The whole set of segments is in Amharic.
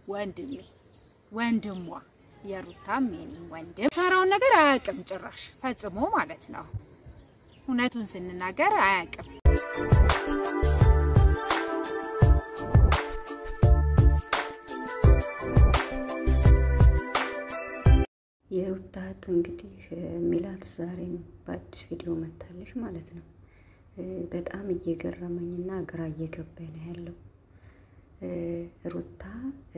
ወንድሜ ወንድሟ የሩታም የኔም ወንድም ሰራውን ነገር አያውቅም ጭራሽ ፈጽሞ ማለት ነው። እውነቱን ስንናገር አያውቅም። የሩታ እህት እንግዲህ ሚላት ዛሬም በአዲስ ቪዲዮ መታለች ማለት ነው። በጣም እየገረመኝና ግራ እየገባኝ ነው ያለው። ሩታ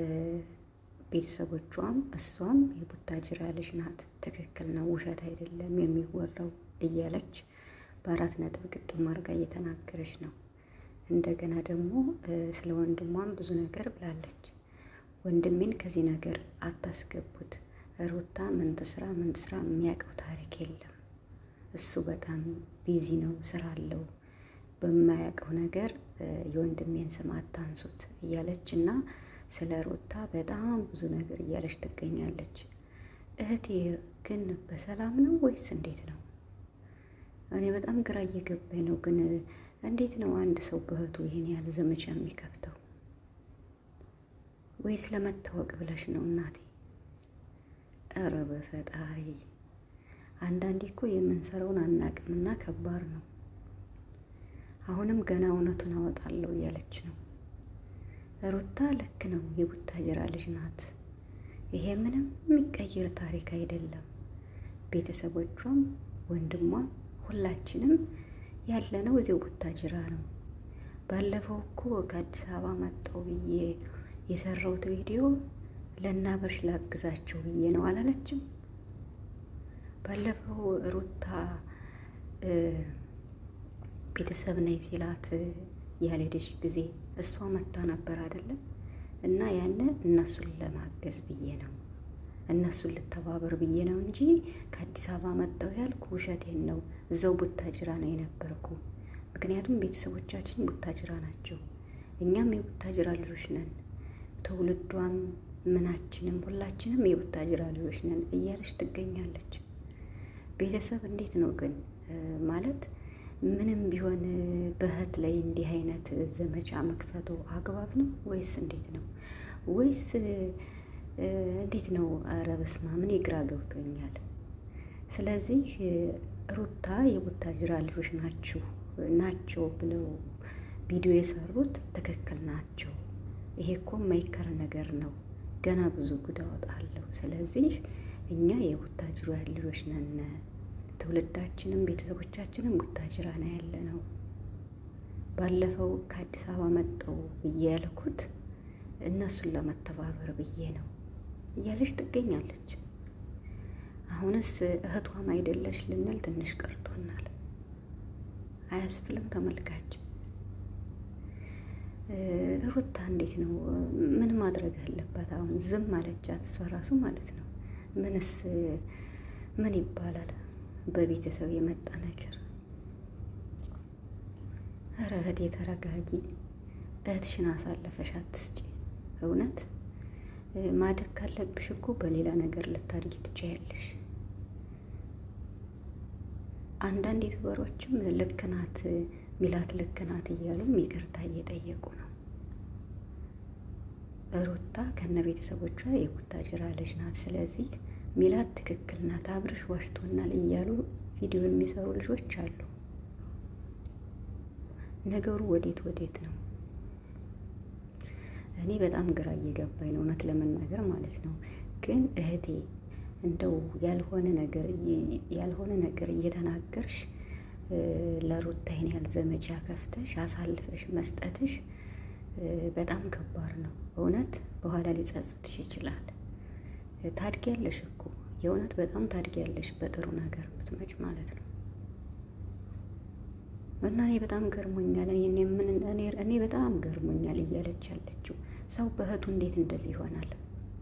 ቤተሰቦቿም እሷም የቡታጅራ ልጅ ናት፣ ትክክል ነው፣ ውሸት አይደለም የሚወራው እያለች በአራት ነጥብ ግጥም አድርጋ እየተናገረች ነው። እንደገና ደግሞ ስለ ወንድሟም ብዙ ነገር ብላለች። ወንድሜን ከዚህ ነገር አታስገቡት ሩታ ምን ትስራ ምን ትስራ የሚያውቀው ታሪክ የለም። እሱ በጣም ቢዚ ነው፣ ስራ አለው። በማያውቀው ነገር የወንድሜን ስም አታንሱት እያለች እና ስለ ሩታ በጣም ብዙ ነገር እያለች ትገኛለች። እህቴ ግን በሰላም ነው ወይስ እንዴት ነው? እኔ በጣም ግራ እየገባኝ ነው። ግን እንዴት ነው አንድ ሰው በእህቱ ይህን ያህል ዘመቻ የሚከፍተው? ወይስ ለመታወቅ ብለሽ ነው እናቴ? እረ በፈጣሪ አንዳንዴ እኮ የምንሰራውን አናቅምና ከባድ ነው። አሁንም ገና እውነቱን አወጣለሁ እያለች ነው ሩታ። ልክ ነው፣ የቡታጅራ ልጅ ናት። ይሄ ምንም የሚቀይር ታሪክ አይደለም። ቤተሰቦቿም ወንድሟም ሁላችንም ያለነው እዚው ቡታጅራ ነው። ባለፈው እኮ ከአዲስ አበባ መጣሁ ብዬ የሰራሁት ቪዲዮ ለናበርሽ ላግዛቸው ብዬ ነው አላለችም? ባለፈው ሩታ ቤተሰብ ነኝ ሲላት ያልሄደች ጊዜ እሷ መታ ነበር አይደለም? እና ያን እነሱን ለማገዝ ብዬ ነው እነሱን ልተባበር ብዬ ነው እንጂ ከአዲስ አበባ መጣሁ ያልኩ ውሸቴን ነው። እዛው ቡታጅራ ነው የነበርኩ። ምክንያቱም ቤተሰቦቻችን ቡታጅራ ናቸው። እኛም የቡታጅራ ልጆች ነን። ትውልዷም ምናችንም ሁላችንም የቡታጅራ ልጆች ነን እያለች ትገኛለች። ቤተሰብ እንዴት ነው ግን ማለት ምንም ቢሆን በእህት ላይ እንዲህ አይነት ዘመቻ መክፈቱ አግባብ ነው ወይስ እንዴት ነው? ወይስ እንዴት ነው? ኧረ በስመ አብ እኔ ግራ ገብቶኛል። ስለዚህ ሩታ የቡታጅራ ልጆች ናችሁ ናቸው ብለው ቪዲዮ የሰሩት ትክክል ናቸው። ይሄ እኮ የማይከር ነገር ነው። ገና ብዙ ጉድ አወጣለሁ። ስለዚህ እኛ የቡታጅራ ልጆች ነን። ትውልዳችንም ቤተሰቦቻችንም ቡታጅራ ነው ያለ ነው። ባለፈው ከአዲስ አበባ መጠው ብዬ ያልኩት እነሱን ለመተባበር ብዬ ነው እያለች ትገኛለች። አሁንስ እህቷም አይደለሽ ልንል ትንሽ ቀርቶናል። አያስብልም ተመልካች ሩታ እንዴት ነው? ምን ማድረግ አለባት? አሁን ዝም አለቻት እሷ ራሱ ማለት ነው። ምንስ ምን ይባላል? በቤተሰብ የመጣ ነገር። ኧረ እህቴ ተረጋጊ። እህትሽን አሳለፈሽ አትስጪ። እውነት ማደግ ካለብሽ እኮ በሌላ ነገር ልታድጊ ትችያለሽ። አንዳንድ ዩቱበሮችም ልክ ናት ሚላት ልክ ናት እያሉም ይቅርታ እየጠየቁ ነው። ሩታ ከነ ቤተሰቦቿ የቡታጅራ ልጅ ናት። ስለዚህ ሚላት ትክክል ናት፣ አብርሽ ዋሽቶናል እያሉ ቪዲዮ የሚሰሩ ልጆች አሉ። ነገሩ ወዴት ወዴት ነው? እኔ በጣም ግራ እየገባኝ ነው እውነት ለመናገር ማለት ነው። ግን እህቴ እንደው ያልሆነ ነገር ያልሆነ ነገር እየተናገርሽ ለሩታ ይሄን ያህል ዘመቻ ከፍተሽ አሳልፈሽ መስጠትሽ በጣም ከባድ ነው። እውነት በኋላ ሊጸጽትሽ ይችላል። ታድጊያለሽ እኮ የእውነት በጣም ታድጊያለሽ፣ በጥሩ ነገር ብትመጭ ማለት ነው። እና እኔ በጣም ገርሞኛል። እኔ በጣም ገርሞኛል እያለች ያለችው ሰው በእህቱ እንዴት እንደዚህ ይሆናል?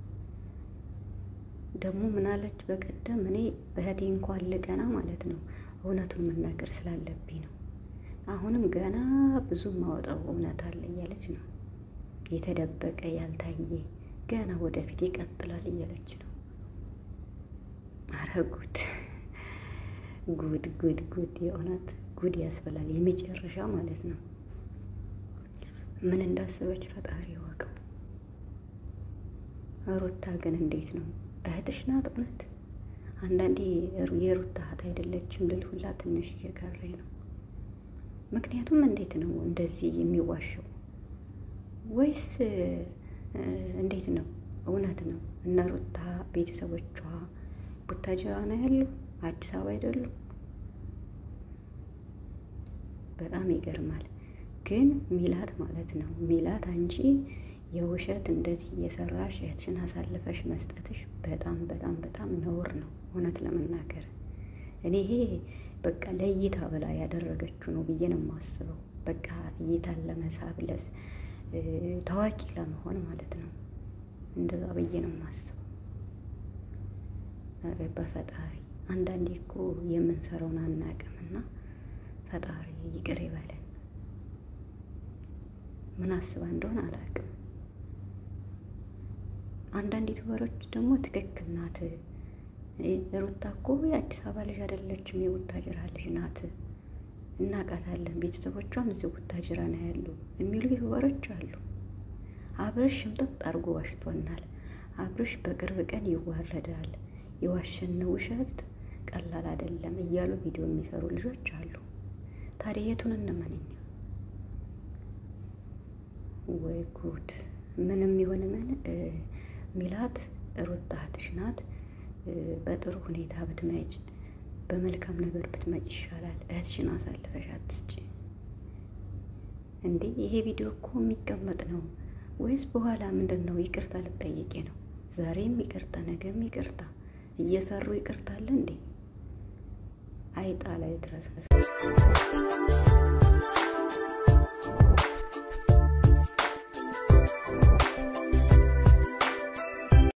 ደግሞ ምናለች በቀደም እኔ በእህቴ እንኳን ልቀና ማለት ነው እውነቱን መናገር ስላለብኝ ነው። አሁንም ገና ብዙ ማወጣው እውነት አለ እያለች ነው። የተደበቀ ያልታየ ገና ወደፊት ይቀጥላል እያለች ነው። አረ ጉድ ጉድ ጉድ ጉድ! የእውነት ጉድ ያስበላል። የመጨረሻ ማለት ነው። ምን እንዳሰበች ፈጣሪ ይወቀው። ሩታ ግን እንዴት ነው እህትሽ ናት? እውነት አንዳንዴ የሩታ እህት አይደለችም ልል ሁላ ትንሽ እየቀረኝ ነው። ምክንያቱም እንዴት ነው እንደዚህ የሚዋሸው? ወይስ እንዴት ነው? እውነት ነው እነ ሩታ ቤተሰቦቿ ቡታጅራ ነው ያሉ፣ አዲስ አበባ አይደሉም? በጣም ይገርማል። ግን ሚላት ማለት ነው ሚላት አንቺ የውሸት እንደዚህ እየሰራሽ እህትሽን አሳልፈሽ መስጠትሽ በጣም በጣም በጣም ነውር ነው። እውነት ለመናገር እኔ ይሄ በቃ ለእይታ ብላ ያደረገችው ነው ብዬ ነው የማስበው። በቃ እይታን ለመሳብ ለስ ታዋቂ ለመሆን ማለት ነው። እንደዛ ብዬ ነው የማስበው። ኧረ በፈጣሪ አንዳንዴ እኮ የምንሰራውን አናቅምና ፈጣሪ ይቅር ይበለን። ምን አስባ እንደሆነ አላውቅም። አንዳንድ ዩቱበሮች ደግሞ ትክክል ናት፣ ሩታ እኮ የአዲስ አበባ ልጅ አይደለችም የቡታጅራ ልጅ ናት፣ እናውቃታለን፣ ቤተሰቦቿም እዚህ ቡታጅራ ነው ያሉ የሚሉ ዩቱበሮች አሉ። አብርሽ ሽምጥጥ አድርጎ ዋሽቶናል፣ አብርሽ በቅርብ ቀን ይዋረዳል፣ የዋሸን ውሸት ቀላል አይደለም እያሉ ቪዲዮ የሚሰሩ ልጆች አሉ። ታዲያ የቱን እንመንኛ? ወይ ጉድ! ምንም ይሁን ምን ሚላት ሩታ እህትሽ ናት። በጥሩ ሁኔታ ብትመጭ፣ በመልካም ነገር ብትመጭ ይሻላል። እህትሽን አሳልፈሽ አትስጪ። እንዴ ይሄ ቪዲዮ እኮ የሚቀመጥ ነው ወይስ በኋላ ምንድን ነው? ይቅርታ ልጠየቄ ነው። ዛሬም ይቅርታ፣ ነገም ይቅርታ እየሰሩ ይቅርታለ እንዴ? አይጣ ላይ ድረስ